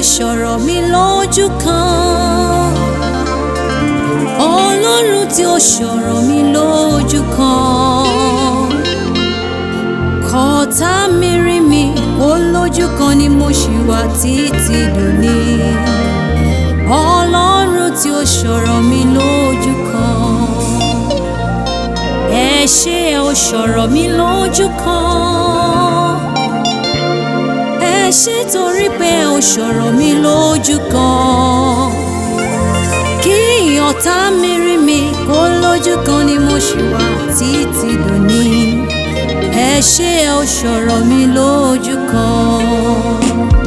ṣọ̀rọ̀ mi lójú kan ọlọ́run tí ó ṣọ̀rọ̀ mi lójú kan kọ́tà mi rí mi ó lójú kan ni mo ṣì wà títí dòní ọlọ́run tí ó ṣọ̀rọ̀ mi lójú kan ẹ ṣé ẹ ó ṣọ̀rọ̀ mi lójú kan ẹ ṣé torí pé ẹ ó ṣọ̀rọ̀ mi lójú kan kí ọ̀tá mi rí mi kó lójú kan ni mo ṣì wà títí dòní ẹ ṣé ẹ ó ṣọ̀rọ̀ mi lójú kan.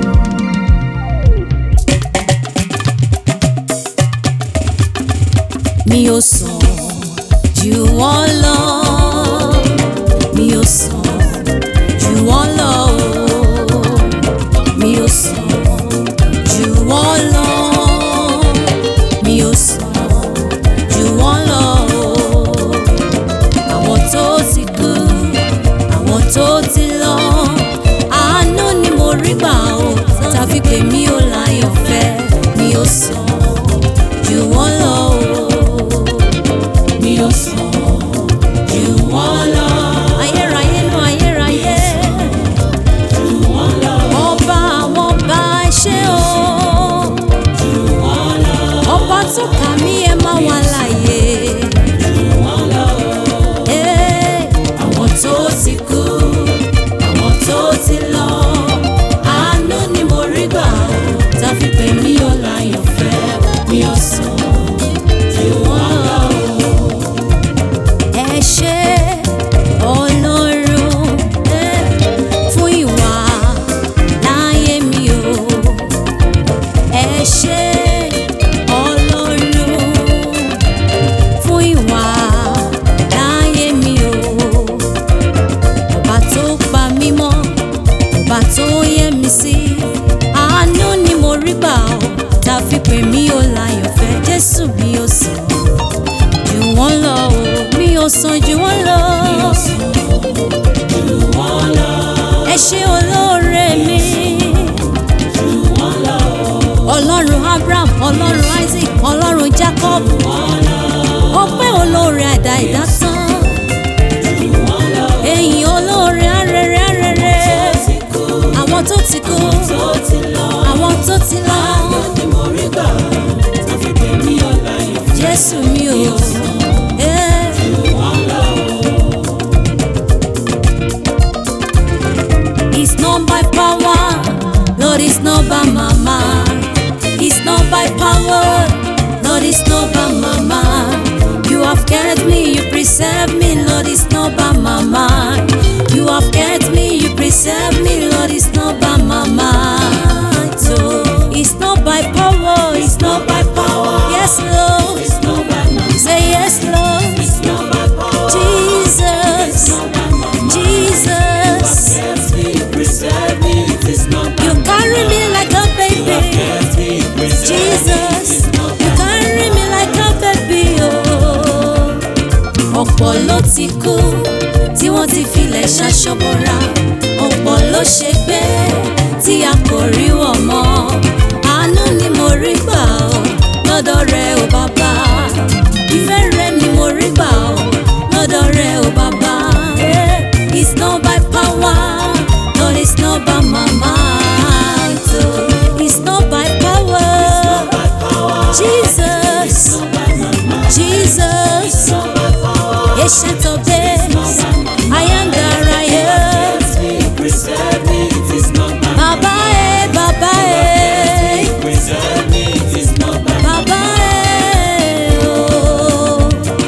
mi ò sàn jù wọ́n lọ mi ò sàn jù wọ́n lọ o mi ò sàn jù wọ́n lọ mi ò sàn jù wọ́n lọ o àwọn tó ti kú àwọn tó ti lọ àánú ni mo rí gbà o tàbí pé mi ò láyọ̀ fẹ́ mi ò sàn jù wọ́n lọ o mi ò sàn jù wọ́n lọ. ayérayé nù ayérayé jù wọ́n lọ. ọba àwọn ọba ẹ ṣé o jù wọ́n lọ. ọba tó kà mí ẹ má wà láàyè jù wọ́n lọ. àwọn tó ti kú àwọn tó ti lọ àánú ni mo rí gbà ó tàbí pé mi ò láyọ̀ fẹ́ mi ò sàn jù wọ́n lọ ẹ ṣé ọlọ́run eh, fún ìwà láyé mi o ẹ ṣé ọlọ́run fún ìwà láyé mi o ọba tó pa mí mọ́ ọba tó yẹ mi sí àánú ni mo rí gbà ó tá a fi pè mí ó láyọ̀ fẹ́ jésù mi ò sàn jù wọ́n lọ o mi ò sàn jù wọ́n lọ. ẹ ṣé olóore mi. ọlọ́run abraham ọlọ́run isaac ọlọ́run jacob. ọpẹ́ olóore àdá ìdásán. ẹ̀yìn olóore arẹrẹ arẹrẹ. àwọn tó ti kú àwọn tó ti lọ. jésù mi ò. Eh. It's not by power, Lord, it's not by my mind. It's not by power, Lord, it's not by my mind. You have kept me, you preserve me, Lord, it's not by my mind. You have kept me, you preserve me, Lord, it's not by my mind. So it's not by power, it's not by power. Yes, Lord. It's not by my Say yes, Lord. It's not by power. Jesus. Jesus. You carry me like a baby. Jesus. You carry me like a baby. Oh. Ọ̀pọ̀ ló ti kú tí wọ́n ti filẹ̀ ṣaṣọ́bọ̀ra. Ọ̀pọ̀ ló ṣe gbé tí a kò rí wọ̀ mọ́. Àánú ni mo rí gbà ọ́ lọ́dọ̀ rẹ ò bàbá. Ìfẹ́ rẹ ni mo rí gbà ọ́ lọ́dọ̀ rẹ ò bàbá. Eh, It's not by power, Lord, it's not by my might. oh. It's not by power. Jesus, Jesus, ancient of days, I am that I am. Baba eh, Baba eh, Baba eh, oh.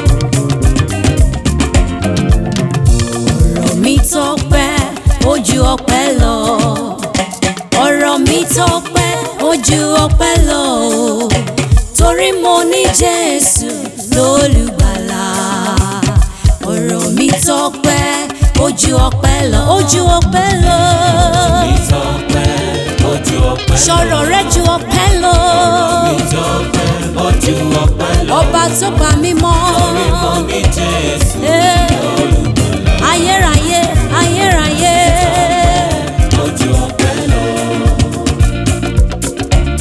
ọ̀rọ̀ mi tọ́pẹ́ ojú ọpẹ́ lọ ọ̀rọ̀ mi tọ́pẹ́ ojú ọpẹ́ lọ o torí mo ní Jésù lólùgbàlà ọ̀rọ̀ mi tọ́pẹ́ ojú ọpẹ́ lọ ojú ọpẹ́ lọ sọ̀rọ̀ rẹ ju ọpẹ́ lọ ọba tó pa mí mọ́ Eh, ayérayé ayérayé.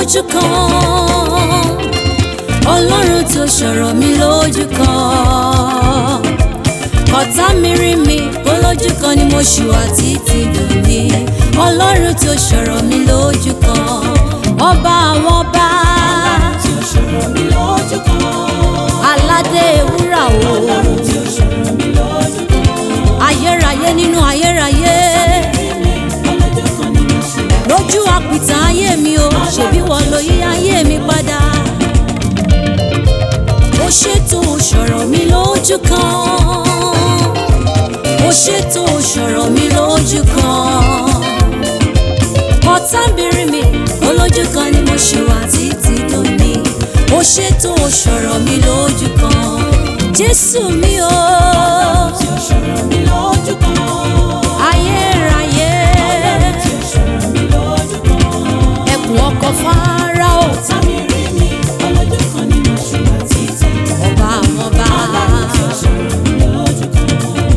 lójú kan ọlọ́run tó sọ̀rọ̀ mi lójú kan ọ̀tá mi rí mi ó lójú kan ni mo ṣì wà títí lónìí ọlọ́run tó sọ̀rọ̀ mi lójú kan ọba àwọn ọba tí ó ṣọ̀rọ̀ mi lójú kan. aládé wúrà o Ọlọ́run tí ó ṣọ̀rọ̀ mi lójú kan. ayérayé nínú ayérayé Ọlọ́jọ́ kan ni mo ṣe wà. lójú àpìtàn ayé mi o ṣèbí wọ́n ló yí ayé mi padà ó ṣètò sọ̀rọ̀ mi lójú kan ó ṣètò sọ̀rọ̀ mi lójú kan ọ̀tá ń bèrè mi olójú kan ni mo ṣe wà títí lónìí ó ṣètò sọ̀rọ̀ mi lójú kan jésù mi o Tí ó ṣọ̀rọ̀ mi lójú kan. ayérayé Tí ó ṣọ̀rọ̀ mi lójú kan. ẹkùn ọkọ̀ fáráò Ọ̀tá mi rí mi. Ọlọ́jọ́ kan ni mo ṣe wà títí. ọba àwọn ọba. Tí ó ṣọ̀rọ̀ mi lójú kan.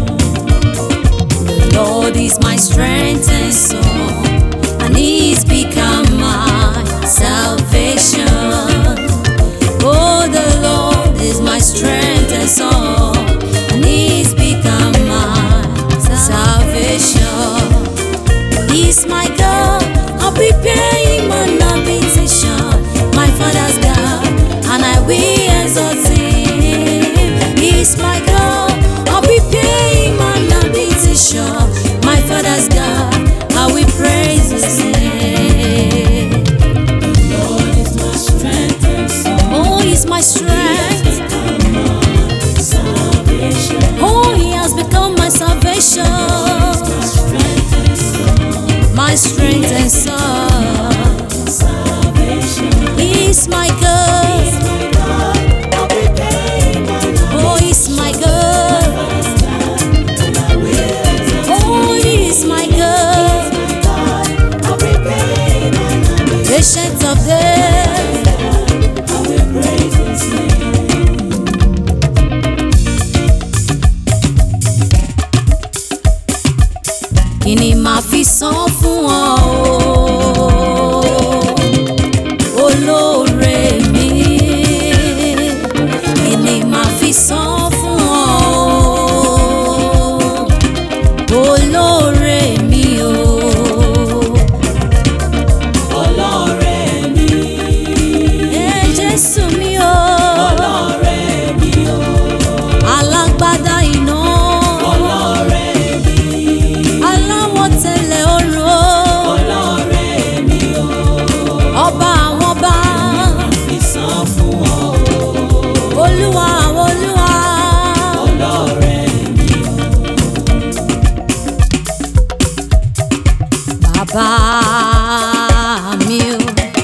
Lord is my strength and song, and He's become my salvation. Oh, the Lord is my strength and song, and He's become my salvation. He's my God, I'll prepare Him an habitation, my Father's God, and I will exalt Him. He's my God, I'll prepare Him an habitation, my Father's God, I will praise His name. Lord is my strength and song. Oh, He's my strength. Salvation. Oh, He has become my salvation, Strength and song. my strength and song. Salvation. He's my God. My God, I'll be paying my Oh, He's my God. and I will exalt Oh, He's my God. my God. I'll be paying my Patient of death. I will praise His name. Kí ni màá fi san fún ọ o? Olóore mi. Kí ni màá fi san fún ọ o? Olóore mi o. Ọlọ́rẹ̀ mi, Ẹ Jésù mi o. ọlọ́rẹ̀ mi o, Alágbádá iná. ọlọ́rẹ̀ mi, Aláwọ̀ tẹ̀lẹ̀ oró. ọlọ́rẹ̀ mi o, Ọba àwọn ọba. fi san fún ọ. Olúwa àwọn olúwa. Ọlọ́rẹ̀ mi o, Bàbá mi o.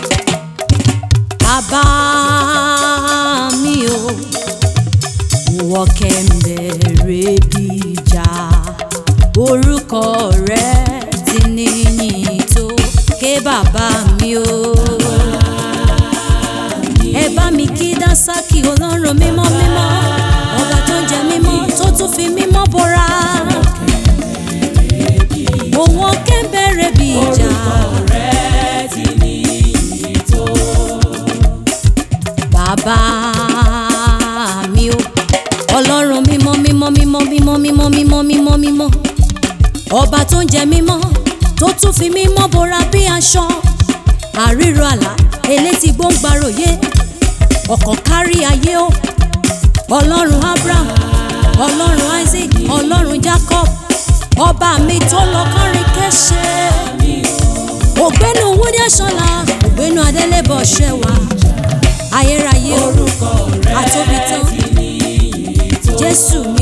Bàbá mi o. Ìwọ kẹ̀mbẹ̀rẹ̀ bí ìjà. Orúkọ rẹ̀ ti níyìn tó. Ké bàbá mi o. Ẹ bá mi kí Dásàkì ọlọ́run mímọ́ mímọ́. Ọba tó ń jẹ mímọ́ tó tún fi mímọ́ bọ́ra. Òun kẹ́ńbẹ̀rẹ̀ bí ìjà. ọ̀rẹ́ ti ní ìtò. Bàbá mi o. Ọlọ́run mímọ́ mímọ́ mímọ́ mímọ́ mímọ́ mímọ́ mímọ́ mímọ́. Ọba tó ń jẹ mímọ́ tó tún fi mímọ́ bora bí aṣọ. Àríro àlá elétí gbóngbàròyé. Ọ̀kàn kárí ayé o. Ọlọ́run Abraham, Ọlọ́run Isaac, Ọlọ́run Jacob. Ọba mi tó lọ kọrin kéṣe. Ògbénu Wúdí Ẹ̀ṣọ́lá, ògbénu Adélébọ̀ ṣẹ̀wá. Ayérayé o Orúkọ rẹ̀ àtóbi tán ti ní ìtò. jésù